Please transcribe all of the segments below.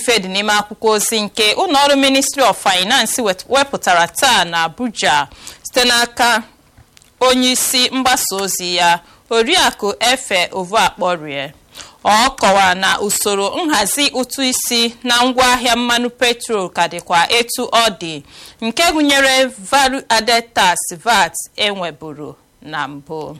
ife dị n'ime akwụkwọ ozi nke ụlọọrụ ministry of finance wepụtara taa na abuja site n'aka onyeisi mgbasa ozi ya oriakụ efe ovuakporie ọ kọwara na usoro nhazi ụtụ isi na ngwaahịa mmanụ petrol ka dịkwa etu ọ dị nke gụnyere value added tax vat enweburu na mbụ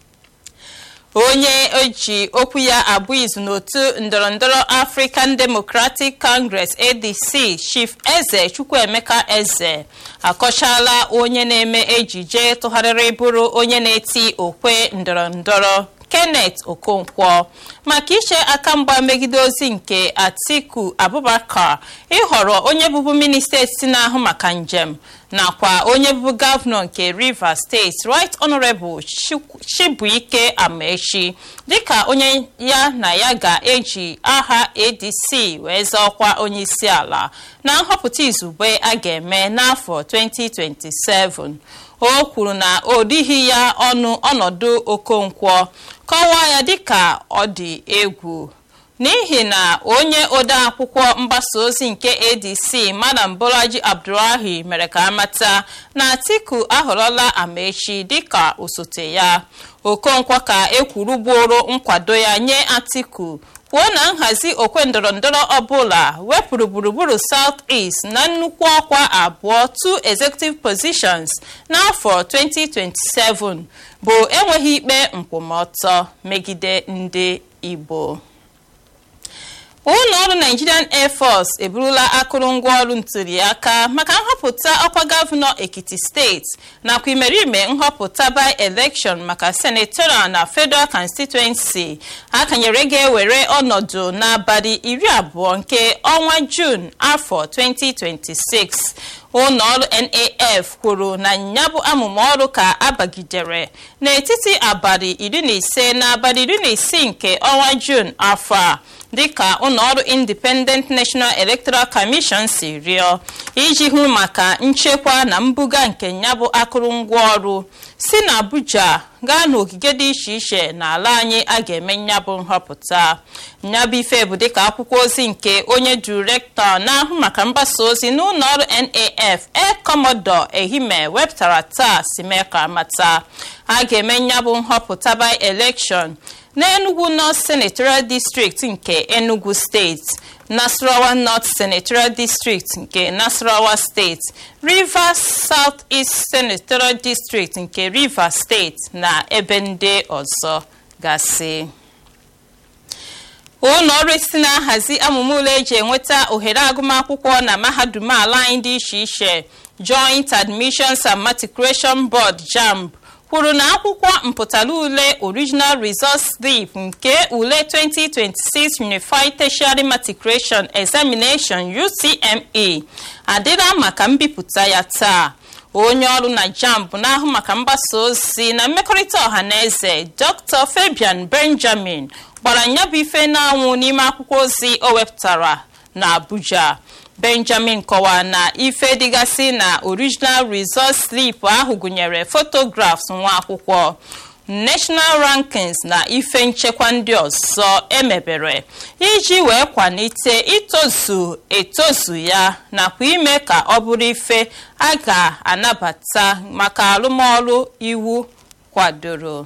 onye oji okwu ya abụ izu n'otu ndọrọndọrọ african democratic congress adc chief eze chukwuemeka eze akọchala onye na-eme ejije tụgharịrị bụrụ onye na-eti okwe ndọrọndọrọ kenneth okonkwo maka iche aka mgba megide ozi nke atiku abubakar ịhọrọ onye bụbu minista etiti na-ahụ maka njem nakwa onye bụbu gọvanọ nke rivers steeti right honorable chibuike amaechi dịka onye ya na ya ga-eji aha adc wee zọọkwa onye isi ala na nhọpụta izugbe a ga-eme n'afọ 2027 o kwuru na o dighi ya ọnụ ọnọdụ okonkwo kọwaa ya dịka ọ dị egwu n'ihi na onye odeakwụkwọ mgbasa ozi nke adc madam bolaji abdulrahi mere ka amata na atiku ahọrọla amaechi dịka osote ya okonkwo ka ekwurugboro nkwado ya nye atiku kwuo na nhazi okwe ndọrọndọrọ ọbụla wepụrụ gburugburu south east na nnukwu ọkwa abụọ two executive positions n'afọ 2027 bụ enweghị ikpe nkwụmọtọ megide ndị igbo ụlọ ọrụ nigerian air force eburula akụrụngwa ọrụ ntụliaka maka nhọpụta ọkwa gọvanọ ekiti steeti nakwa imerime nhọpụta by election maka senatorial na federal constituency akanyere ga-ewere ọnọdụ n'abalị iri abụọ nke ọnwa jun afọ 2026 ụlọ ọrụ naf kwuru na ya bụ amụma ọrụ ka abagidere n'etiti abalị iri na ise na abalị iri na isii nke ọnwa jun afọ a dịka ụlọọrụ independent national electoral commission si rịọ iji hụ maka nchekwa na mbuga nke nyabụ akụrụngwa ọrụ si na abuja gaa n'ogige dị iche iche n'ala anyị a ga-eme nyabụ nhọpụta nyabụ ife bụ dịka akwụkwọ ozi nke onye direktọ na-ahụ maka mgbasa ozi n'ụlọọrụ naf air commodore ehime wepụtara taa si mee ka mata a ga-eme nyabụ nhọpụta by election n'enugu north senatorial district nke enugu steeti nasarawa north senatorial district nke nasarawa steeti rivers south east senatorial district nke rivers steeti na ebe ndị ọzọ gasị ụlọ ọrụ isi na-ahazi amụma ule eji enweta ohere agụmakwụkwọ na mahadum ala anyị dị iche iche joint admissions and matriculation board jamb kwuru na akwụkwọ mpụtara ule original result slip nke ule 2026 unified tertiary matriculation examination utme adịla maka mbipụta ya taa onye ọrụ na jamb na-ahụ maka mgbasa ozi na mmekọrịta ọha na eze dr fabian benjamin gbara nyabụ ife n'anwụ n'ime akwụkwọ ozi o wepụtara na abuja benjamin kọwara na ife dịgasị na original result slip ahụ gụnyere photographs nwa akwụkwọ national rankings na ife nchekwa ndị ọzọ emebere iji wee kwalite itozu etozu ya nakwa ime ka ọ bụrụ ife a ga-anabata maka arụmọrụ iwu kwadoro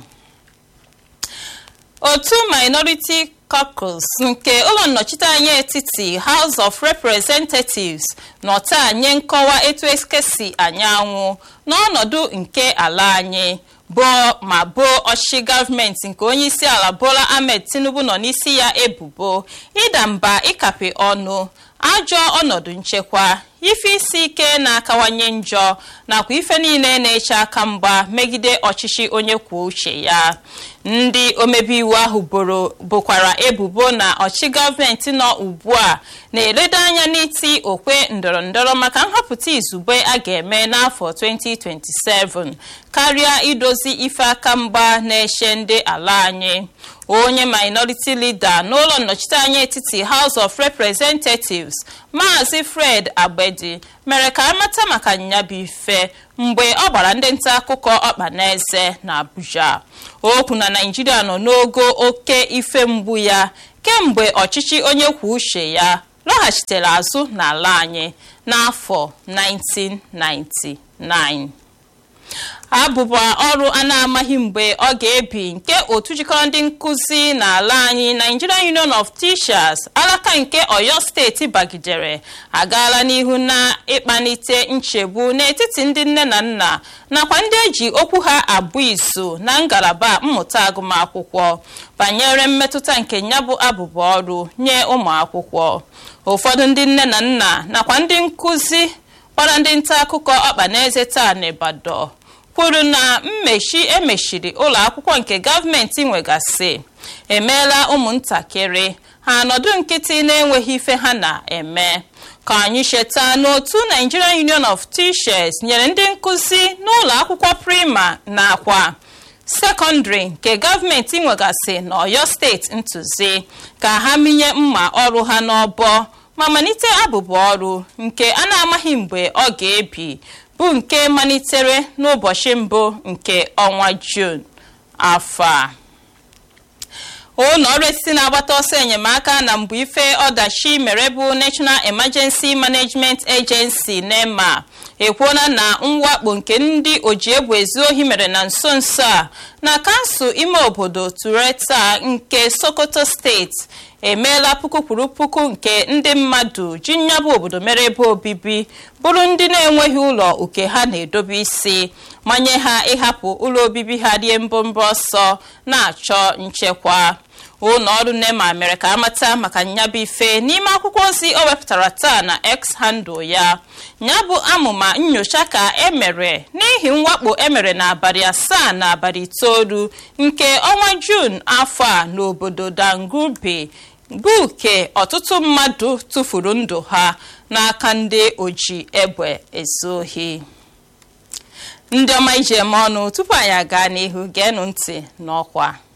otu minority caucus nke ụlọ nnọchiteanya etiti house of representatives nọta nye nkọwa etu ekesi anyanwụ n'ọnọdụ nke ala anyị bụọ ma boo ọchịchị gọọmenti nke onye isi ala bola ahmed tinubu nọ n'isi ya ebubo ịda mba ịkape ọnụ ajọ ọnọdụ nchekwa ife isi ike na-akawanye njọ nakwa ife niile na-eche aka mgba megide ọchịchị onye kwuo uche ya ndị omebe iwu ahụ bokwara ebubo na ọchị gọọmenti nọ ugbu a na-eledo anya n'iti okwe ndọrọndọrọ maka nhọpụta izugbe a ga-eme n'afọ 2027 karịa idozi ife aka mgba na-eche ndị ala anyị onye minority leader n'ụlọ nnọchiteanya etiti house of representatives maazị fred agbedi mere ka amata maka nyabife mgbe ọ gbara ndị nta akụkọ ọkpa n'eze na abuja okwu na naijiria nọ n'ogo oke ife mgbu ya kemgbe ọchịchị onye kwuo uche ya lọghachitere azụ n'ala anyị n'afọ 1999 abụba ọrụ a na-amaghị mgbe ọ ga-ebi nke otu jikọrọ ndị nkụzi n'ala anyị Nigerian Union of Teachers alaka nke Oyo steeti bagidere agaala n'ihu na ịkpanite nchegbu n'etiti ndị nne na nna nakwa ndị eji okwu ha abụ izu na ngalaba mmụta agụmakwụkwọ banyere mmetụta nke nyabụ abụba ọrụ nye ụmụ akwụkwọ ụfọdụ ndị nne na nna nakwa ndị nkụzi gbara ndị nta akụkọ ọkpa n'eze taa n'Ibadan kwuru na mmechi emechiri ụlọ akwụkwọ nke gọọmenti nwegasị emeela ụmụntakịrị ha nọdụ nkịtị na-enweghị ife ha na-eme ka anyị cheta n'otu Nigerian Union of Teachers nyere ndị nkụzi n'ụlọ akwụkwọ prima nakwa sekọndịrị nke gọọmenti nwegasị n'Ọyọ steeti ntụzi ka ha minye mma ọrụ ha n'ọbọ ma malite abụba ọrụ nke a na-amaghị mgbe ọ ga-ebi bụ nke malitere n'ụbọchị mbụ nke ọnwa Jun afọ a ụlọ ọrụ etiti na-agbata ọsọ enyemaka na mbụ ife ọdachi mere bụ National Emergency Management Agency NEMA ekwuola na mwakpo nke ndị oji egwu ezu ohi mere na nso nso a na kansụl ime obodo Tureta nke Sokoto steeti emeela puku kwuru puku nke ndị mmadụ ji nyabụ obodo mere ebe obibi bụrụ ndị na-enweghị ụlọ uke ha na-edobe isi manye ha ịhapụ ụlọ obibi ha rie mbọmbọ ọsọ na-achọ nchekwa ụlọ ọrụ NEMA mere ka amata maka nyabụ ife n'ime akwụkwọ ozi o wepụtara taa na X handle ya nyabụ amụma nyocha ka emere n'ihi mwakpo emere n'abalị asaa na abalị itoolu nke ọnwa Jun afọ a n'obodo Dangubi bụ ke ọtụtụ mmadụ tụfuru ndụ ha n'aka ndị oji egbe ezu ohi ndị ọma ije eme ọnụ tupu anyị aga n'ihu geenụ ntị n'ọkwa